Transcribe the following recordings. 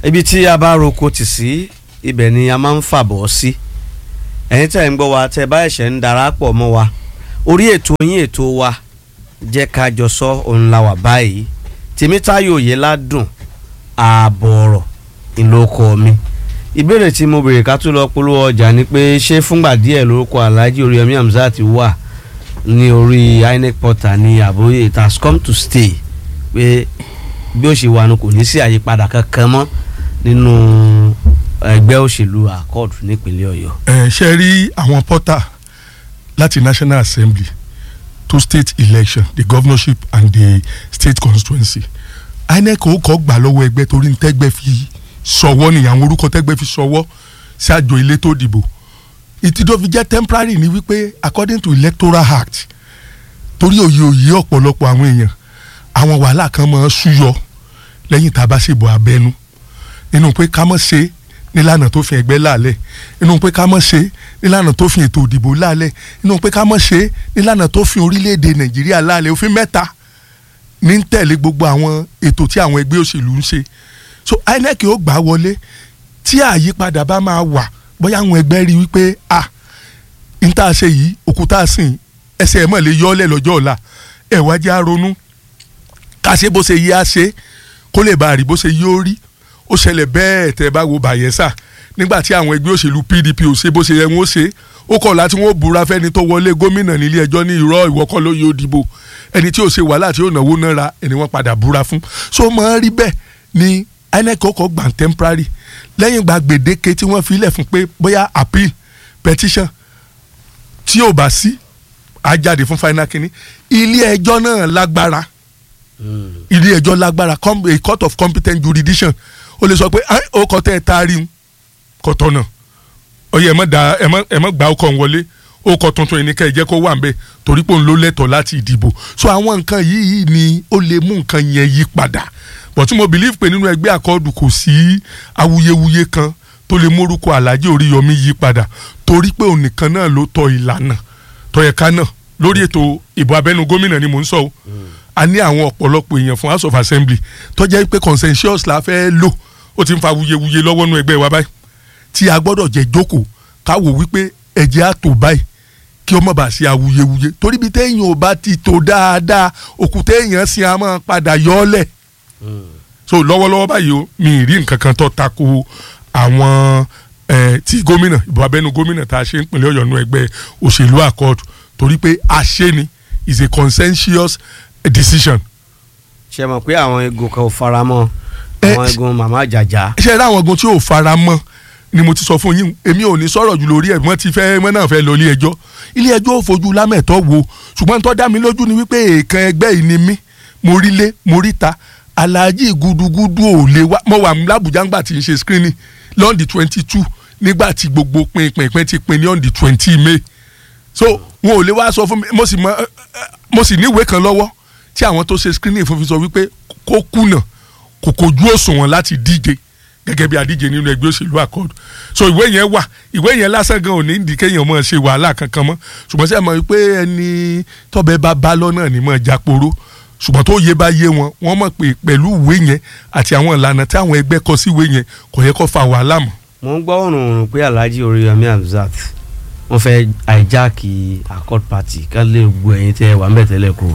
ibi tí a bá roko tì sí ibẹ̀ ni a máa ń fàbọ̀ sí ẹ̀yin tẹ̀ ń gbọ́ wa tẹ́ bá ẹ̀ṣẹ̀ ń darapọ̀ mọ́ wa orí ètò yín ètò wa jẹ́ ká jọ sọ òun la wà báyìí tèmítáyò yé ládùn ààbọ̀ ọ̀rọ̀ ìlókọ mi ìbéèrè tí mo béèrè ká tó lọ polówó ọjà ni pé ṣé fúngbà díẹ̀ lórúkọ Alhaji Oríyọmí Hamzat wà ní orí INEC portal ní àbóyè it has come to stay pé bí ó ṣe wà ní kò ní sí àyípadà kankan mọ́ nínú ẹgbẹ́ òṣèlú accord nípínlẹ̀ Ọ̀yọ́. ẹ ṣe rí àwọn pọ́tà láti National Assembly to state election the governorship and the state constituency INEC ó kọ́ gbà lọ́wọ́ ẹgbẹ́ torí ní tẹ́gbẹ́ fi sọ̀wọ́ ni àwọn orúkọ tẹ́gbẹ́ fi sọ̀wọ́ sí àjọ elétò ìdìbò ìtì tó fi jẹ́ temporary ni wípé according to electoral act torí òye òye ọ̀pọ̀lọpọ̀ àwọn èèyàn àwọn wàhálà kan máa ń súyọ lẹ́yìn tá a bá ṣèbò abẹ́nú nínú pé ká mọ̀ ṣe nílànà tó fi ẹgbẹ́ lálẹ́ nínú pé ká mọ̀ ṣe nílànà tó fi ètò ìdìbò lálẹ́ nínú pé ká mọ̀ ṣe nílànà tó fi orílẹ̀-èdè Nàìjíríà lálẹ́ òfin mẹ́ta ní ń tẹ̀lé gbogbo àwọn ètò tí àwọn ẹgbẹ́ òṣèlú ń ṣe so INEC ó gbà wọlé tí àyípadà bá máa wà bóyá àwọn ẹgbẹ́ rí wípé ah n tá a ṣe yìí òkúta sìn ẹsẹ̀ ẹ̀ mọ̀ lè yọ ọ́ lẹ̀ lọ́jọ́ ọ̀la ẹ̀ wá jẹ́ àronú ká ṣe bó ṣe yí á ṣe kó lè bá a rí bó ṣe yí ó rí ó ṣẹlẹ̀ bẹ́ẹ̀ tẹ́ bá wo Bayelsa nígbà tí àwọn ẹgbẹ́ òṣèlú PDP ò ṣe bó ṣe yẹ wọ́n ṣe ó kọ̀ láti wọ́n búra fẹ́ni tó wọlé gómìnà nílé ẹjọ́ ní irọ́ ìwọ́kọ́ ló yóò dìbò ẹni tí ò ṣe wàhálà tí ò náwó náírà ẹni wọ́n padà búra fún so mọ̀ rí bẹ́ẹ̀ ni INEC kọ́kọ́ gbà temporary lẹ́yìn gba gbèdéke tí wọ́n fi lẹ̀ fún pé bóyá appeal petition tí ò bá sí á jáde fún final kínní ilé ẹjọ́ náà lágbára ilé ẹjọ́ lágbára a court of competent jurisdiction ó lè sọ pé ó kọ́ tẹ́ ẹ taari ń kọ́ tọ̀nà ọyẹ ẹ mọ̀ da ẹ mọ̀ ẹ mọ̀ gbà ọkọ̀ wọlé ó kọ́ tuntun yìí ní ká ẹ jẹ́ kó wà nbẹ torí pé òun ló lẹ́tọ̀ọ́ láti ìdìbò so àwọn nǹkan yìí ni ó lè mú nǹkan yẹn yí padà but mo believe pé nínú ẹgbẹ́ àkọọ́dù kò sí awuyewuye kan tó lè mórúkọ Alhaji Oríyọmí yí padà torí pé òun nìkan náà ló tọ ìlànà tọyẹ̀ká náà lórí ètò ìbò abẹ́nú gómìnà ni mò ń sọ o a ní àwọn ọ̀pọ̀lọpọ̀ èèyàn fún House of Assembly tó jẹ́ pé consensus la fẹ́ lò ó ti ń fa awuyewuye lọ́wọ́ nú ẹgbẹ́ wa báyìí tí a gbọ́dọ̀ jẹ́ jókòó ká wò wípé ẹ̀jẹ̀ á tó báyìí kí ọmọ bá ṣe awuyewuye torí bí téèyàn ò bá ti tó dáadáa òkúta èèyàn sì á máa padà yọ ọ́ lẹ̀ so lọ́wọ́lọ́wọ́ báyìí o mi ì rí nǹkan kan tó tako àwọn tí gómìnà ìbò abẹ́nú gómìnà tá a ṣe ń pínlẹ̀ ọ̀yọ́ nú ẹgbẹ́ òṣèlú accord torí pé àṣẹ ni is a consensus decision. ṣe mọ̀ pé àwọn egun kan ò fara mọ́ àwọn egun màmá àjàjà. ṣe rí àwọn egun tí ò fara mọ́ ni mo ti sọ fún yín èmi ò ní sọ̀rọ̀ jù lórí ẹ̀ wọ́n ti fẹ́ wọ́n náà fẹ́ lọ ilé ẹjọ́ ilé ẹjọ́ ò fojú lámẹ̀tọ́ wo ṣùgbọ́n tó dá mi lójú ni wípé èèkàn ẹgbẹ́ yìí ni mí mo rí lé mo rí ta alhaji gudugudu ò lè wá mo wà lábùjá ńgbà tí n ṣe screening lọ́ndì twenty two nígbà tí gbogbo pinpin ti pin ní ọ̀ndì twenty may so wọn ò lè wá sọ fún mi mo sì mọ mo sì níwèé kan lọ́wọ́ tí àwọn tó ṣe screening fún fi sọ wípé kó kùnà kò kojú òṣùwọ̀n láti díje gẹ́gẹ́ bí adíje nínú ẹgbẹ́ òṣèlú àkọọ́dù so ìwé yẹn wà ìwé yẹn lásán gan ò ní ìdí kéèyàn mọ̀ ṣe wàhálà kankan mọ́ ṣùgbọ́n sẹ́yìn mọ̀ wípé ẹni tọ́bẹ̀ bá bá lọ́nà ní mọ̀ jáporó ṣùgbọ́n tó yé bá yé wọn wọ́n mọ̀ pé pẹ̀lú ìwé yẹn àti àwọn ìlànà tí àwọn ẹgbẹ́ kọ sí ìwé yẹn kò yẹ kó fa wàhálà mọ́. mo ń gbọ́ òrùn pé Alhaji Oríyọmí Hamzat wọ́n fẹ́ àìjáàkì accord party ká lè gbọ́ ẹ̀yin tẹ́ wà ń bẹ̀ tẹ́lẹ̀ kú.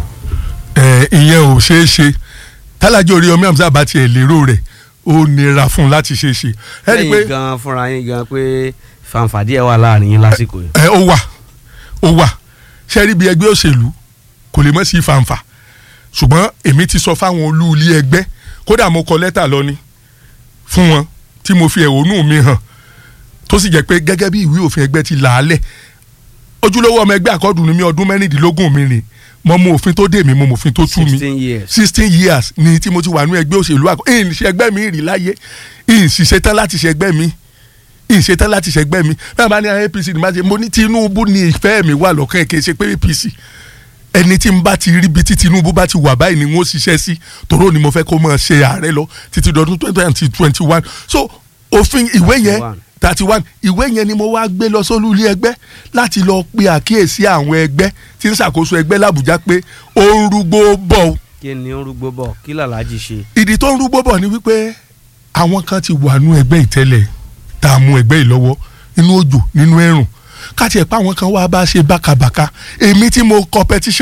ẹ ìyẹn ò ṣeé ṣe tálájì Oríyọmí Hamzat bá tiẹ̀ lérò rẹ̀ ó nira fún un láti ṣe é ṣe. lẹ́yìn gan fúnra yín gan pé fanfàdí ẹ̀ wà láàrin yín lásìkò yìí. ẹ ó wà ó wà ṣe rí bí ẹgbẹ́ òṣèlú kò lè mọ̀ sí fanfà ṣùgbọ́n èmi ti sọ fáwọn olú ilé ẹgbẹ́ kódà mo kọ lẹ́tà lọ ni fún wọn tí mo fi ẹ̀hónú mi hàn tó sì jẹ́ pé gẹ́gẹ́ bí ìwé òfin ẹgbẹ́ ti là á lẹ̀ ojúlówó ọmọ ẹgbẹ́ àkọ́dùn ní mi ọdún mẹ́rìndínlógún mi rìn mo mọ òfin tó dè mí mo mọ òfin tó tú mi sixteen years. sixteen years ni tí mo ti wà ní ẹgbẹ́ òṣèlú àkọ́ ìyìn ṣe ẹgbẹ́ mi rí láyé ìyìn sì ṣetán láti ṣe ẹgbẹ́ mi ìyìn ṣetán láti ṣe ẹgbẹ́ mi bẹ́ẹ̀ bá ní APC ní má ṣe mo ní Tinubu ní ìfẹ́ mi wà lọ́kàn kì í ṣe pé APC ẹni tí n bá ti rí bí tí Tinubu bá ti wà báyìí ni wọ́n ṣiṣẹ́ sí tòró ni mo fẹ́ kó máa ṣe ààrẹ lọ títí dọdún twenty twenty one so òfin ìwé yẹn thirty one ìwé yẹn ni mo wá gbé lọ sólú ilé ẹgbẹ́ láti lọ pe àkíyèsí àwọn ẹgbẹ́ tí ń ṣàkóso ẹgbẹ́ làbújá pé ó ń rúgbó bọ̀ o kí ni ó ń rúgbó bọ̀ kí làlájì ṣe. ìdí tó ń rúgbó bọ̀ ni wípé àwọn kan ti wà nú ẹgbẹ́ ìtẹ́lẹ̀ tá a mú ẹgbẹ́ yìí lọ́wọ́ nínú òjò nínú ẹ̀rùn káti ẹ̀ pa àwọn kan wá bá ṣe bákabàka èmi tí mo competition